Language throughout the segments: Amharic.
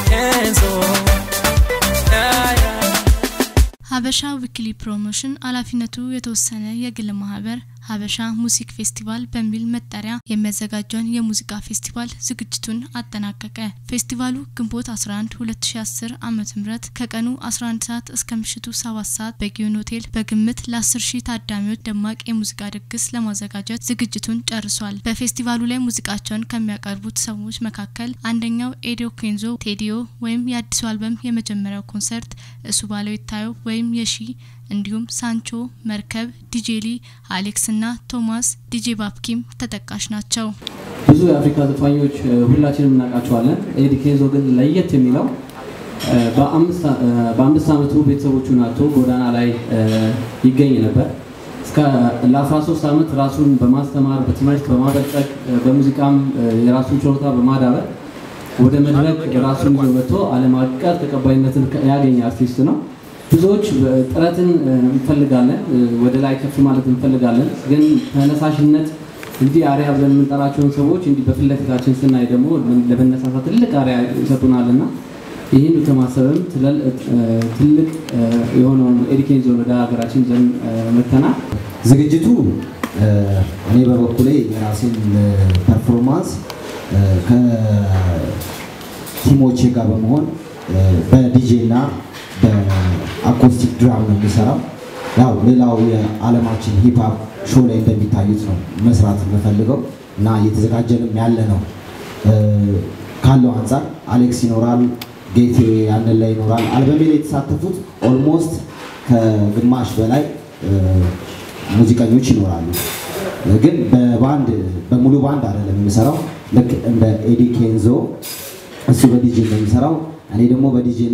Kenzo. Yeah, yeah. ሀበሻ ዊክሊ ፕሮሞሽን ኃላፊነቱ የተወሰነ የግል ማህበር ሀበሻ ሙዚክ ፌስቲቫል በሚል መጠሪያ የሚያዘጋጀውን የሙዚቃ ፌስቲቫል ዝግጅቱን አጠናቀቀ። ፌስቲቫሉ ግንቦት 11 2010 ዓ ም ከቀኑ 11 ሰዓት እስከ ምሽቱ 7 ሰዓት በጊዮን ሆቴል በግምት ለ10 ሺህ ታዳሚዎች ደማቅ የሙዚቃ ድግስ ለማዘጋጀት ዝግጅቱን ጨርሷል። በፌስቲቫሉ ላይ ሙዚቃቸውን ከሚያቀርቡት ሰዎች መካከል አንደኛው ኤዲዮ ኬንዞ ቴዲዮ ወይም የአዲሱ አልበም የመጀመሪያው ኮንሰርት እሱ ባለው ይታየው ወይም የሺ እንዲሁም ሳንቾ መርከብ፣ ዲጄሊ፣ አሌክስ እና ቶማስ ዲጄ ባፕኪም ተጠቃሽ ናቸው። ብዙ የአፍሪካ ዘፋኞች እ፣ ሁላችንም እናውቃቸዋለን። ኤዲ ኬንዞ ግን ለየት የሚለው እ፣ በአምስት አ- እ፣ በአምስት ዓመቱ ቤተሰቦቹን አጥቶ ጎዳና ላይ እ፣ ይገኝ ነበር። እስከ ለ13 ዓመት ራሱን በማስተማር በትምህርት በማበልጸግ እ፣ በሙዚቃም እ፣ የራሱን ችሎታ በማዳበር ወደ መድረክ ራሱን ይዞ መጥቶ ዓለም አቀፍ ተቀባይነትን ከ- ያገኘ አርቲስት ነው። ብዙዎች እ፣ ጥረትን እ፣ እንፈልጋለን፣ እ፣ ወደ ላይ ከፍ ማለት እንፈልጋለን። ግን ተነሳሽነት እንዲህ አሪያ ብለን የምንጠራቸውን ሰዎች እንዲህ በፊት ለፊታችን ስናይ ደግሞ ለመነሳሳት ትልቅ አሪያ ይሰጡናል እና ይህን ከማሰብም ትለል- እ፣ ትልቅ እ፣ የሆነውን ኤዲኬን ዞን ወደ ሀገራችን ዘን መተናል። ዝግጅቱ እ፣ እኔ በበኩሌ የራሴን እ፣ ፐርፎርማንስ እ፣ ከቲሞቼ ጋር በመሆን እ፣ በዲጄ እና በአኮስቲክ ድራም ነው የሚሰራው። ያው ሌላው የዓለማችን ሂፕሀፕ ሾው ላይ እንደሚታዩት ነው መስራት የምፈልገው እና እየተዘጋጀንም ያለ ነው እ፣ ካለው አንጻር አሌክስ ይኖራል፣ ጌቴ ያንን ላይ ይኖራል። አልበሜ ላይ የተሳተፉት ኦልሞስት ከግማሽ በላይ እ፣ ሙዚቀኞች ይኖራሉ። ግን በባንድ በሙሉ ባንድ አይደለም የምሰራው። ልክ እንደ ኤዲ ኬንዞ እሱ በዲጄ ነው የሚሰራው፣ እኔ ደግሞ በዲጄ እና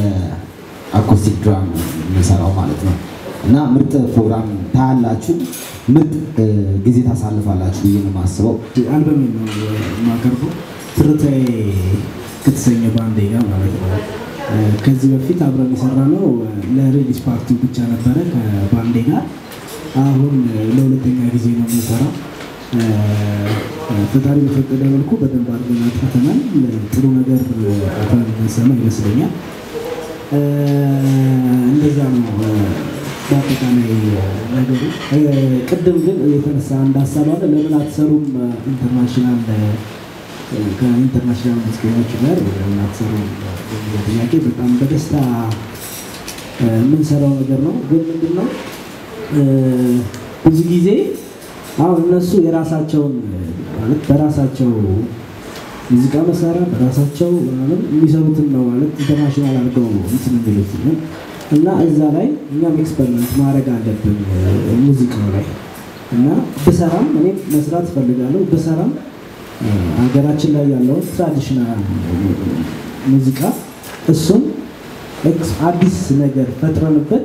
በአኮስቲክ ድራም ነው የሚሰራው ማለት ነው። እና ምርጥ ፕሮግራም ታያላችሁ፣ ምርጥ እ፣ ጊዜ ታሳልፋላችሁ ብዬ ነው የማስበው። አልበም ነው የማቀርበው ትርታዬ ከተሰኘ ባንዴ ጋር ማለት ነው። እ፣ ከዚህ በፊት አብረን የሰራ ነው ለሪሊዝ ፓርቲ ብቻ ነበረ ከባንዴ ጋር። አሁን እ፣ ለሁለተኛ ጊዜ ነው የምንሰራው። እ፣ ፈጣሪ በፈቀደ መልኩ በደንብ አድርገን አጥፍተናል። ጥሩ ነገር እ፣ አብረን የምንሰማ ይመስለኛል። እ፣ እንደዛ ነው እ፣ በአጠቃላይ ነገሩ። እ፣ ቅድም ግን የተነሳ አንድ ሀሳብ አለ። ለምን አትሰሩም እ፣ ኢንተርናሽናል እ፣ ከኢንተርናሽናል ሙዚቀኞች ጋር ለምን አትሰሩም የሚለው ጥያቄ በጣም በደስታ እ፣ የምንሰራው ነገር ነው። ግን ምንድን ነው እ፣ ብዙ ጊዜ አሁን እነሱ የራሳቸውን እ፣ ማለት በራሳቸው ሙዚቃ መሳሪያ በራሳቸው ምናምን የሚሰሩትን ነው ማለት ኢንተርናሽናል አድርገው ነው እንትን የሚሉት ነው። እና እዛ ላይ እኛም ኤክስፐሪመንት ማድረግ አለብን እ፣ ሙዚቃው ላይ እና ብሰራም እኔ መስራት እፈልጋለሁ ብሰራም እ፣ ሀገራችን ላይ ያለውን ትራዲሽናል ሙዚቃ እሱን ኤክስ- አዲስ ነገር ፈጥረንበት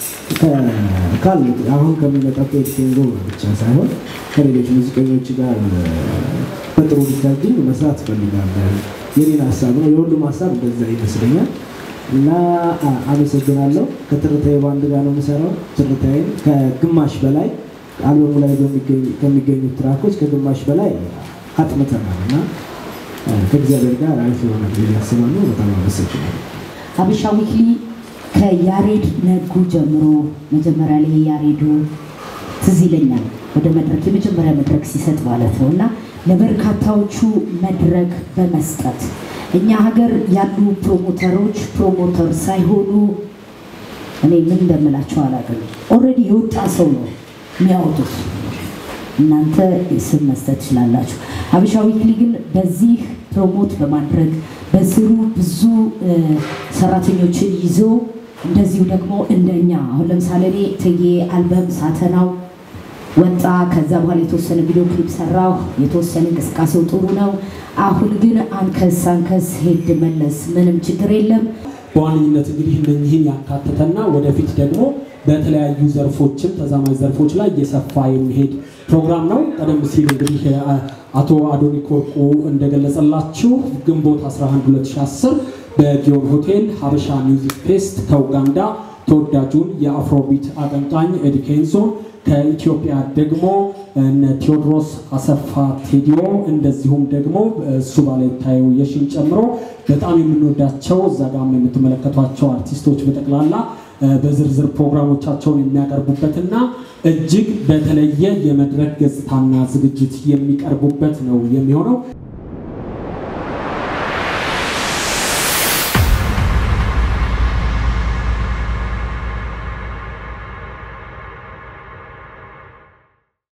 ከ- ካሉት አሁን ከሚመጣው ከኤክስቴንዶ ብቻ ሳይሆን ከሌሎች ሙዚቀኞች ጋር እ፣ በጥሩ ሪከርዲንግ መስራት እፈልጋለሁ። የኔን ሀሳብ ነው። የሁሉም ሀሳብ እንደዛ ይመስለኛል። እና አ- አመሰግናለሁ። ከትርታዬ ባንድ ጋር ነው የምሰራው። ትርታዬን ከግማሽ በላይ አልበሙ ላይ በሚገኙ- ከሚገኙት ትራኮች ከግማሽ በላይ አጥንተናል እና እ፣ ከእግዚአብሔር ጋር አሪፍ የሆነ ብዬ አስባለሁ። በጣም አመሰግናለሁ። ሀበሻ ዊክሊ ከያሬድ ነጉ ጀምሮ መጀመሪያ ላይ ያሬዱ ትዝ ይለኛል ወደ መድረክ የመጀመሪያ መድረክ ሲሰጥ ማለት ነው እና ለበርካታዎቹ መድረክ በመስጠት እኛ ሀገር ያሉ ፕሮሞተሮች ፕሮሞተር ሳይሆኑ እኔ ምን እንደምላቸው አላውቅም። ኦልሬዲ የወጣ ሰው ነው የሚያወጡት። እናንተ ስም መስጠት ትችላላችሁ። ሀበሻ ዊክሊ ግን በዚህ ፕሮሞት በማድረግ በስሩ ብዙ እ፣ ሰራተኞችን ይዞ እንደዚሁ ደግሞ እንደኛ አሁን ለምሳሌ እኔ እቴጌ አልበም ሳተናው ወጣ። ከዛ በኋላ የተወሰነ ቪዲዮ ክሊፕ ሰራሁ። የተወሰነ እንቅስቃሴው ጥሩ ነው። አሁን ግን አንከስ አንከስ ሄድ መለስ ምንም ችግር የለም። በዋነኝነት እንግዲህ እነኚህን ያካተተና ወደፊት ደግሞ በተለያዩ ዘርፎችም ተዛማጅ ዘርፎች ላይ እየሰፋ የሚሄድ ፕሮግራም ነው። ቀደም ሲል እንግዲህ አ- አቶ አዶኒክ ወርቁ እንደገለጸላችሁ ግንቦት 11 2010 በጊዮን ሆቴል ሀበሻ ሚውዚክ ፌስት ከኡጋንዳ ተወዳጁን የአፍሮቢት አቀንቃኝ ኤዲ ኬንዞን ከኢትዮጵያ ደግሞ እነ ቴዎድሮስ አሰፋ ቴዲዮ እንደዚሁም ደግሞ እሱ ባለታዩ የሽን ጨምሮ በጣም የምንወዳቸው እዛ ጋም የምትመለከቷቸው አርቲስቶች በጠቅላላ በዝርዝር ፕሮግራሞቻቸውን የሚያቀርቡበትና እጅግ በተለየ የመድረክ ገጽታና ዝግጅት የሚቀርቡበት ነው የሚሆነው።